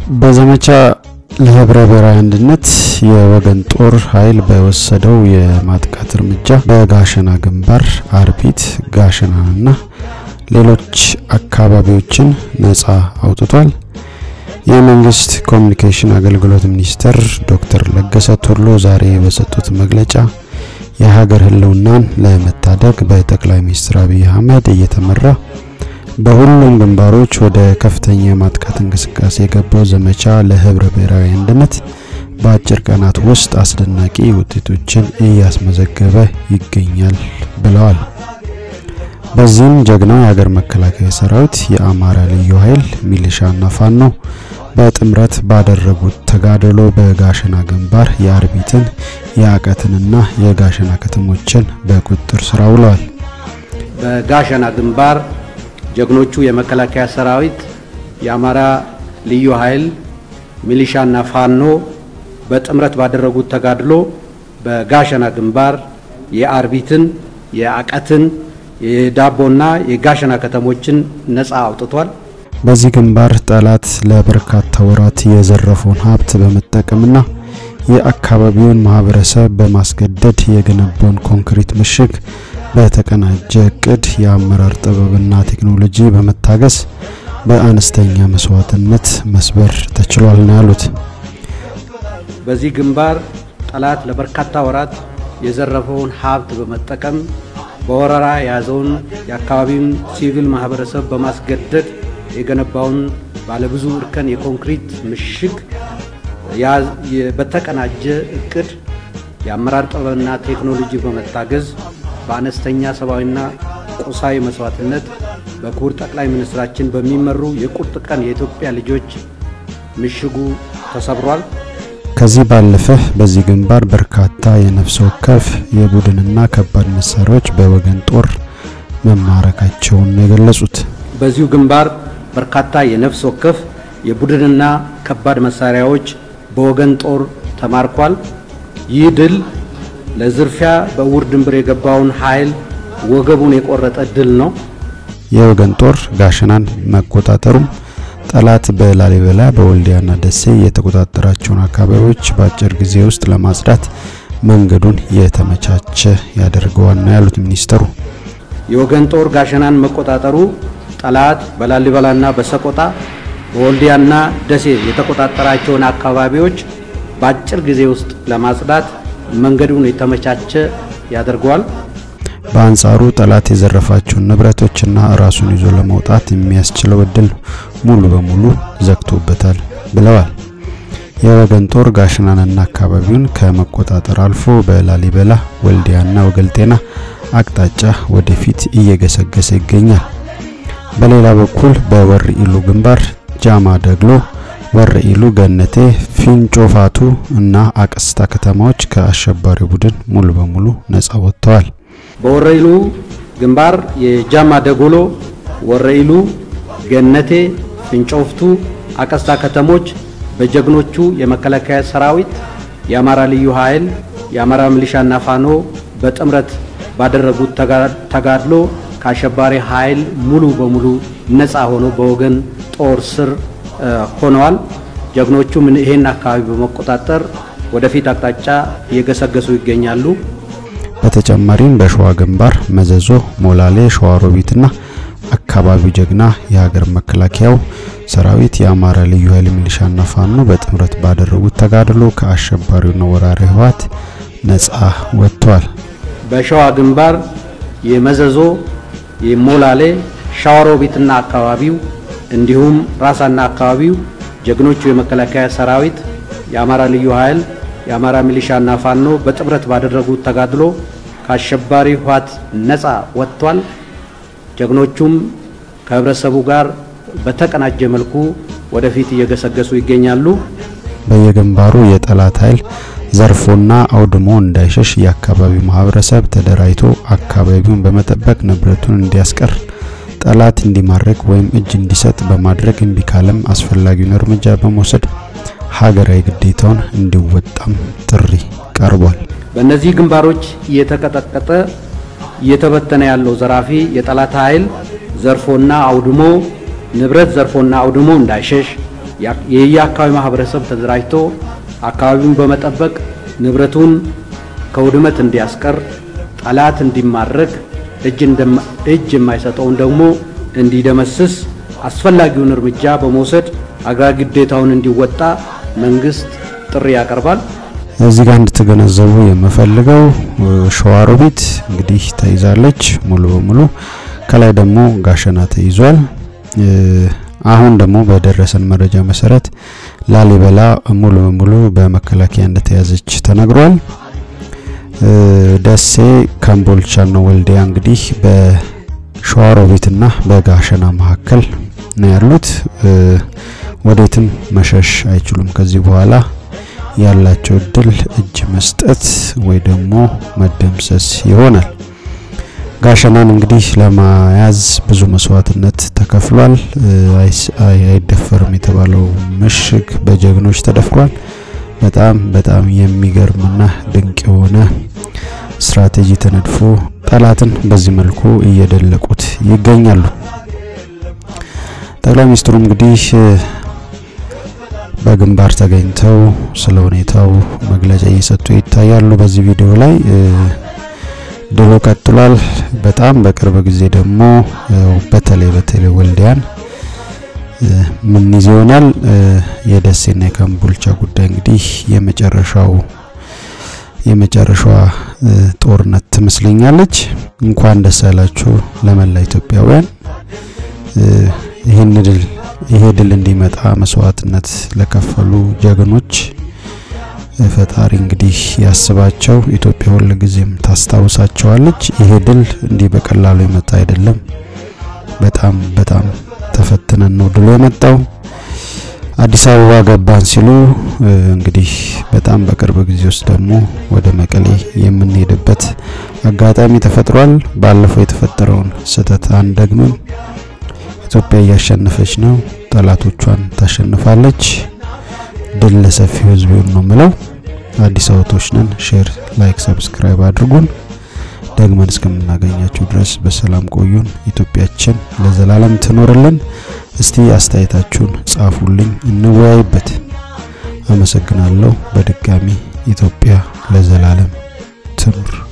በዘመቻ ለህብረ ብሔራዊ አንድነት የወገን ጦር ኃይል በወሰደው የማጥቃት እርምጃ በጋሸና ግንባር አርቢት፣ ጋሸናንና ሌሎች አካባቢዎችን ነጻ አውጥቷል። የመንግስት ኮሚኒኬሽን አገልግሎት ሚኒስትር ዶክተር ለገሰ ቱሉ ዛሬ በሰጡት መግለጫ የሀገር ህልውናን ለመታደግ በጠቅላይ ሚኒስትር አብይ አህመድ እየተመራ በሁሉም ግንባሮች ወደ ከፍተኛ የማጥቃት እንቅስቃሴ የገባው ዘመቻ ለህብረ ብሔራዊ አንድነት በአጭር ቀናት ውስጥ አስደናቂ ውጤቶችን እያስመዘገበ ይገኛል ብለዋል። በዚህም ጀግናው የሀገር መከላከያ ሰራዊት፣ የአማራ ልዩ ኃይል፣ ሚሊሻና ፋኖ በጥምረት ባደረጉት ተጋድሎ በጋሸና ግንባር የአርቢትን የአቀትንና የጋሸና ከተሞችን በቁጥጥር ስር አውለዋል። በጋሸና ግንባር ጀግኖቹ የመከላከያ ሰራዊት፣ የአማራ ልዩ ኃይል፣ ሚሊሻና ፋኖ በጥምረት ባደረጉት ተጋድሎ በጋሸና ግንባር የአርቢትን፣ የአቀትን፣ የዳቦና የጋሸና ከተሞችን ነጻ አውጥቷል። በዚህ ግንባር ጠላት ለበርካታ ወራት የዘረፈውን ሀብት በመጠቀምና የአካባቢውን ማህበረሰብ በማስገደድ የገነባውን ኮንክሪት ምሽግ በተቀናጀ እቅድ የአመራር ጥበብና ቴክኖሎጂ በመታገዝ በአነስተኛ መስዋዕትነት መስበር ተችሏል ነው ያሉት። በዚህ ግንባር ጠላት ለበርካታ ወራት የዘረፈውን ሀብት በመጠቀም በወረራ የያዘውን የአካባቢውን ሲቪል ማህበረሰብ በማስገደድ የገነባውን ባለብዙ እርከን የኮንክሪት ምሽግ በተቀናጀ እቅድ የአመራር ጥበብና ቴክኖሎጂ በመታገዝ በአነስተኛ ሰብአዊና ቁሳዊ መስዋዕትነት በክቡር ጠቅላይ ሚኒስትራችን በሚመሩ የቁርጥ ቀን የኢትዮጵያ ልጆች ምሽጉ ተሰብሯል። ከዚህ ባለፈ በዚህ ግንባር በርካታ የነፍስ ወከፍ የቡድንና ከባድ መሳሪያዎች በወገን ጦር መማረካቸውን ነው የገለጹት። በዚሁ ግንባር በርካታ የነፍስ ወከፍ የቡድንና ከባድ መሳሪያዎች በወገን ጦር ተማርኳል። ይህ ድል ለዝርፊያ በእውር ድንብር የገባውን ኃይል ወገቡን የቆረጠ ድል ነው። የወገን ጦር ጋሸናን መቆጣጠሩም ጠላት በላሊበላ በወልዲያና ደሴ የተቆጣጠራቸውን አካባቢዎች በአጭር ጊዜ ውስጥ ለማጽዳት መንገዱን የተመቻቸ ያደርገዋል ነው ያሉት ሚኒስተሩ። የወገን ጦር ጋሸናን መቆጣጠሩ ጠላት በላሊበላና በሰቆጣ በወልዲያና ደሴ የተቆጣጠራቸውን አካባቢዎች በአጭር ጊዜ ውስጥ ለማጽዳት መንገዱን የተመቻቸ ያደርገዋል። በአንጻሩ ጠላት የዘረፋቸውን ንብረቶችና ራሱን ይዞ ለመውጣት የሚያስችለው እድል ሙሉ በሙሉ ዘግቶበታል ብለዋል። የወገን ጦር ጋሸናንና አካባቢውን ከመቆጣጠር አልፎ በላሊበላ ወልዲያና ወገልጤና አቅጣጫ ወደፊት እየገሰገሰ ይገኛል። በሌላ በኩል በወር ኢሉ ግንባር ጃማ ደግሎ፣ ወር ኢሉ ገነቴ፣ ፊንጮ ፋቱ እና አቀስታ ከተማዎች ከአሸባሪው ቡድን ሙሉ በሙሉ ነጻ ወጥተዋል። በወረኢሉ ግንባር የጃማ ደጎሎ፣ ወረኢሉ፣ ገነቴ፣ ፍንጮፍቱ፣ አቀስታ ከተሞች በጀግኖቹ የመከላከያ ሰራዊት፣ የአማራ ልዩ ኃይል፣ የአማራ ሚሊሻና ፋኖ በጥምረት ባደረጉት ተጋድሎ ከአሸባሪ ኃይል ሙሉ በሙሉ ነፃ ሆኖ በወገን ጦር ስር ሆነዋል። ጀግኖቹም ይሄን አካባቢ በመቆጣጠር ወደፊት አቅጣጫ እየገሰገሱ ይገኛሉ። በተጨማሪም በሸዋ ግንባር መዘዞ፣ ሞላሌ፣ ሸዋሮቢትና አካባቢው ጀግና የሀገር መከላከያው ሰራዊት የአማራ ልዩ ኃይል ሚሊሻና ፋኖ በጥምረት ባደረጉት ተጋድሎ ከአሸባሪውና ወራሪ ህወሓት ነጻ ወጥቷል። በሸዋ ግንባር የመዘዞ፣ የሞላሌ፣ ሸዋሮቢትና አካባቢው እንዲሁም ራሳና አካባቢው ጀግኖቹ የመከላከያ ሰራዊት የአማራ ልዩ ኃይል የአማራ ሚሊሻና ፋኖ በጥምረት ባደረጉት ተጋድሎ ከአሸባሪ ህወሓት ነፃ ወጥቷል። ጀግኖቹም ከህብረተሰቡ ጋር በተቀናጀ መልኩ ወደፊት እየገሰገሱ ይገኛሉ። በየግንባሩ የጠላት ኃይል ዘርፎና አውድሞ እንዳይሸሽ የአካባቢው ማህበረሰብ ተደራጅቶ አካባቢውን በመጠበቅ ንብረቱን እንዲያስቀር ጠላት እንዲማረክ ወይም እጅ እንዲሰጥ በማድረግ እምቢ ካለም አስፈላጊውን እርምጃ በመውሰድ ሀገራዊ ግዴታውን እንዲወጣም ጥሪ ቀርቧል። በእነዚህ ግንባሮች እየተቀጠቀጠ እየተበተነ ያለው ዘራፊ የጠላት ኃይል ዘርፎና አውድሞ ንብረት ዘርፎና አውድሞ እንዳይሸሽ የየአካባቢ ማህበረሰብ ተደራጅቶ አካባቢውን በመጠበቅ ንብረቱን ከውድመት እንዲያስቀር፣ ጠላት እንዲማረክ፣ እጅ የማይሰጠውን ደግሞ እንዲደመስስ አስፈላጊውን እርምጃ በመውሰድ አገራዊ ግዴታውን እንዲወጣ መንግስት ጥሪ ያቀርባል። እዚህ ጋር እንድትገነዘቡ የምፈልገው ሸዋሮቢት እንግዲህ ተይዛለች ሙሉ በሙሉ ከላይ ደግሞ ጋሸና ተይዟል። አሁን ደግሞ በደረሰን መረጃ መሰረት ላሊበላ ሙሉ በሙሉ በመከላከያ እንደተያዘች ተነግሯል። ደሴ፣ ካምቦልቻና ወልዲያ እንግዲህ በሸዋሮቢትና በጋሸና መካከል ነው ያሉት። ወዴትም መሸሽ አይችሉም። ከዚህ በኋላ ያላቸው እድል እጅ መስጠት ወይ ደግሞ መደምሰስ ይሆናል። ጋሸናን እንግዲህ ለመያዝ ብዙ መስዋዕትነት ተከፍሏል። አይደፈርም የተባለው ምሽግ በጀግኖች ተደፍሯል። በጣም በጣም የሚገርምና ድንቅ የሆነ ስትራቴጂ ተነድፎ ጠላትን በዚህ መልኩ እየደለቁት ይገኛሉ። ጠቅላይ ሚኒስትሩ እንግዲህ በግንባር ተገኝተው ስለ ሁኔታው መግለጫ እየሰጡ ይታያሉ። በዚህ ቪዲዮ ላይ ድሎ ቀጥሏል። በጣም በቅርብ ጊዜ ደግሞ በተለይ በተለይ ወልዲያን ምን ይዞ ይሆናል። የደሴና የካምቦልቻ ጉዳይ እንግዲህ የመጨረሻው የመጨረሻዋ ጦርነት ትመስለኛለች። እንኳን ደስ ያላችሁ ለመላ ኢትዮጵያውያን። ይህን ድል ይሄ ድል እንዲመጣ መስዋዕትነት ለከፈሉ ጀግኖች ፈጣሪ እንግዲህ ያስባቸው። ኢትዮጵያ ሁል ጊዜም ታስታውሳቸዋለች። ይሄ ድል እንዲህ በቀላሉ የመጣ አይደለም። በጣም በጣም ተፈትነን ነው ድሎ የመጣው። አዲስ አበባ ገባን ሲሉ እንግዲህ በጣም በቅርብ ጊዜ ውስጥ ደግሞ ወደ መቀሌ የምንሄድበት አጋጣሚ ተፈጥሯል። ባለፈው የተፈጠረውን ስህተት አንደግምም። ኢትዮጵያ እያሸነፈች ነው። ጠላቶቿን ታሸንፋለች። ድል ለሰፊው ሕዝብ ይሁን ነው ምለው። አዲስ አበቦች ነን። ሼር፣ ላይክ፣ ሰብስክራይብ አድርጉን። ደግመን እስከምናገኛችሁ ድረስ በሰላም ቆዩን። ኢትዮጵያችን ለዘላለም ትኖርልን። እስቲ አስተያየታችሁን ጻፉልኝ፣ እንወያይበት። አመሰግናለሁ። በድጋሚ ኢትዮጵያ ለዘላለም ትኑር።